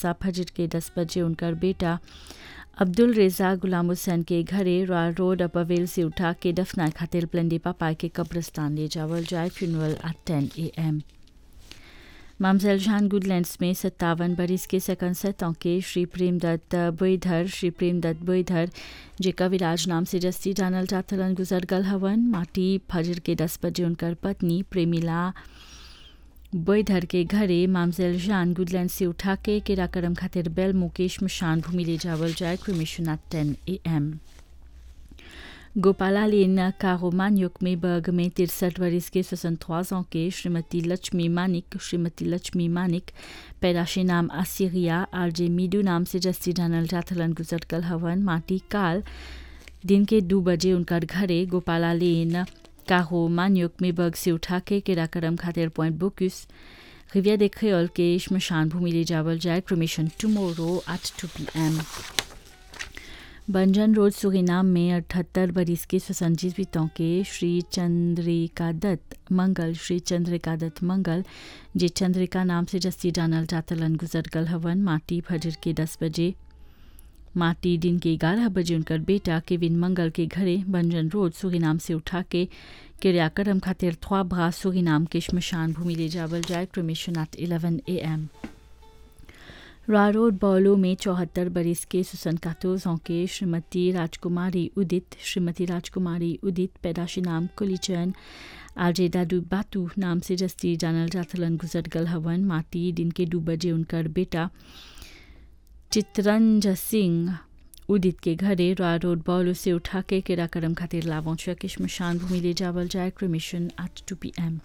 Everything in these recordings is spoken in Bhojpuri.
बसा फजर के दस बजे उनकर बेटा अब्दुल रेजा गुलाम हुसैन के घरे रॉयल रोड अपवेल से उठा के दफना खातिर प्लंडी पापा के कब्रस्तान ले जावल जाए फ्यूनरल एट टेन ए एम मामजेल जान गुडलैंड्स में सत्तावन बरिस के सकन सतों के श्री प्रेमदत्त बोईधर श्री प्रेमदत्त बोईधर जेका विराज नाम से जस्ती जानल जातलन गुजर गल हवन माटी फजर के दस बजे उनकर पत्नी प्रेमिला बोईधर के घरे मामजेल जान गुडलैंड से उठा के किराकरम खातिर बेल मुकेश मशान भूमि ले जावल जाए क्रिमिशन एट टेन ए एम गोपाला लेन कारोमान्युक में बर्ग में तिरसठ वर्ष के स्वतंत्र के श्रीमती लक्ष्मी मानिक श्रीमती लक्ष्मी मानिक पैदाशी नाम आसिरिया आर जे मीडू नाम से जस्ती जानल जाथलन गुजर कल हवन माटी काल दिन के दो बजे उनकर घरे गोपाला लेन काहो मान्युक में बर्ग से उठा के किराकरम खातिर पॉइंट बुक्स रिविया दे क्रेल के श्मशान भूमि ले जावल जाए cremation tomorrow at two p m बंजन रोड सुरीनाम में अठहत्तर बरिस के स्वसंजीवितों के श्री चंद्रिका दत्त मंगल श्री चंद्रिका दत्त मंगल जे चंद्रिका नाम से जस्ती जानल जातलन गुजर गल हवन माटी फजर के दस बजे माटी दिन के ग्यारह बजे उनकर बेटा केविन मंगल के घरे बंजन रोड सुरीनाम से उठा के किरियाकरम खातिर थ्वा भा सुरीनाम के श्मशान भूमि ले जावल जाए cremation at eleven a m रारोड बॉलो में चौहत्तर बरिस के सुसन कातोजों के श्रीमती राजकुमारी उदित श्रीमती राजकुमारी उदित पैदाशी नाम कुलीचन आजे दादू बातू नाम से जस्ती जानल जाथलन गुजर गल हवन माटी दिन के दो बजे उनकर बेटा चित्रंज सिंह उदित के घरे रॉय रोड बॉलो से उठा के किराकरम खातिर लावोंचा के श्मशान भूमि ले जावल जाए cremation at two p m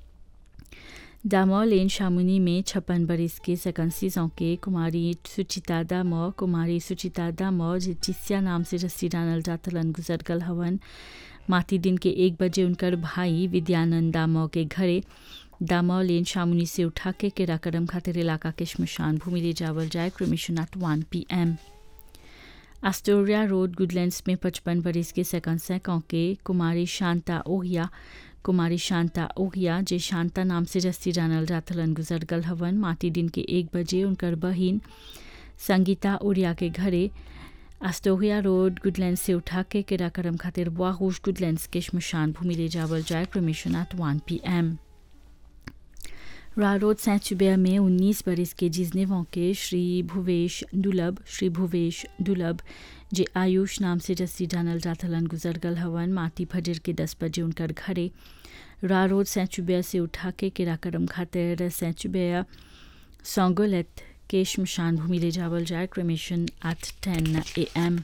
दामो लेन शामुनी में छप्पन बरिस के सकंसीजों के कुमारी सुचिता दामो कुमारी सुचिता दामो जिसिया नाम से रस्सी डानल जातलन गुजर गल हवन माती दिन के एक बजे उनकर भाई विद्यानंद दामो के घरे दामो लेन शामुनी से उठा के किराकरम खातिर इलाका के श्मशान भूमि ले जावल जाए cremation at one p m Astoria road Goodlands में पचपन बरिस के सेकंड सैकों के कुमारी शांता ओहिया कुमारी शांता ओहिया जे शांता नाम से जस्ती जानल जाथलन गुजर गल हवन माटी दिन के एक बजे उनकर बहिन संगीता ओरिया के घरे एस्टोरिया रोड गुडलैंड से उठा के किराकरम खातिर वाहूश गुडलैंड्स के श्मशान भूमि ले जावल जाए cremation at one p M रारोड सैचुबिया में 19 बरिस के जिजनेवों के श्री भुवेश दुलभ श्री भुवेश दुलभ जे आयुष नाम से जस्सी जानल जाथलन गुजर गल हवन माटी फजर के दस बजे उनकर घरे रारोड सैचुबिया से उठा के किराकरम खातिर सैचुबिया सोंगोलेत के श्मशान भूमि ले जावल जाए क्रमिशन एट टेन ए एम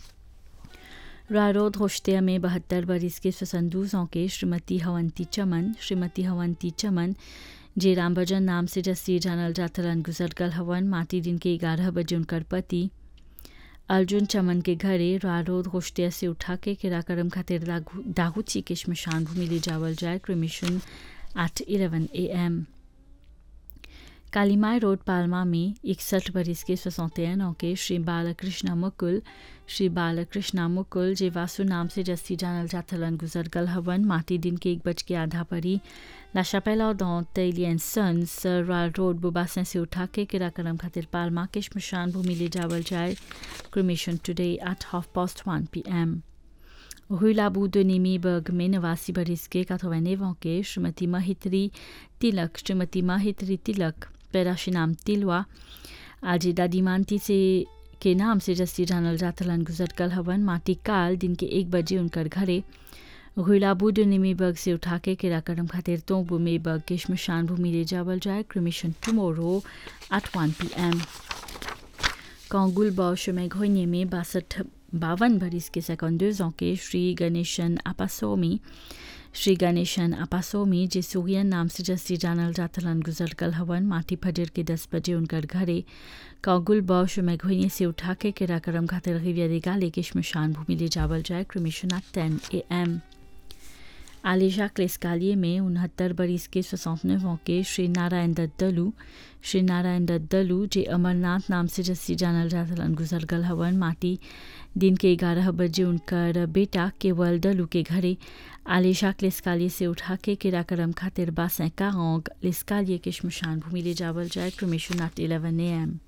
रारोद होश्तिया में बहत्तर बरिस के स्वसंदूजों के श्रीमती हवंती चमन श्रीमती हवंती चमन जे रामभजन नाम से जस्सी जानल जाथलन गुजर गल हवन माटी दिन के ग्यारह बजे उनकर पति अर्जुन चमन के घरे रारोद होश्तिया से उठा के किराकरम खातिर दाहुची के श्मशान भूमि ले जावल जाए cremation at eleven a m Kalimai road Palma में इकसठ बरिस के सोसौतेनों के श्री बालकृष्ण मुकुल श्री बालकृष्ण मुकुल जे वासु नाम से जस्ती जानल जाथलन गुजर गल हवन माटी दिन के एक बज के आधा परी La Chapelle Ardente, Alien Sons, Royal Road Beau Bassin से उठा के किराकरम खातिर पालमा के श्मशान भूमि ले जावल जाए cremation today at half past one p m हुईलाबू दोनिमी बर्ग में नवासी बरिस के काथोवैनेवों के श्रीमती महित्री तिलक श्रीमती महित्री तिलक पैराशी नाम तिलवा आज दादी मानती से के नाम से जस्ती जानल जातलन गुजर कल हवन माटी काल दिन के एक बजे उनकर घरे हुईलाबूड निमीबर्ग से उठा के किराकरम खातिर तोबू मेबर्ग के श्मशान भूमि ले जावल जाए cremation tomorrow at one p m कांगुल बौश में घोने में बासठ बावन बरिस के सेकंडर्सों के श्री गणेशन अपासोमी श्री गणेशन अपासोमी जे सूर्यन नाम से जस्ती जानल जातलन गुजर कल हवन माटी फजर के दस बजे उनकर घरे कागुल बौश में घोने से उठा के किराकरम खातिर रिविया निकाले के श्मशान भूमि ले जावल जाए क्रमिशन एट टेन ए एम आलिशा क्लेस्कालिए में उनहत्तर बरिस के सोसौनवें के श्री नारायण दत्त दलू श्री नारायण दत्त दलू जे अमरनाथ नाम से जस्सी जानल जातलन गुजर गल हवन माटी दिन के ग्यारह बजे उनकर बेटा केवल दलू के घरे आलिशा क्लेस्कालिए से उठा के किराकरम खातिर बासें कांग लेस्कालिए के श्मशान भूमि ले जावल जाए cremation at eleven a M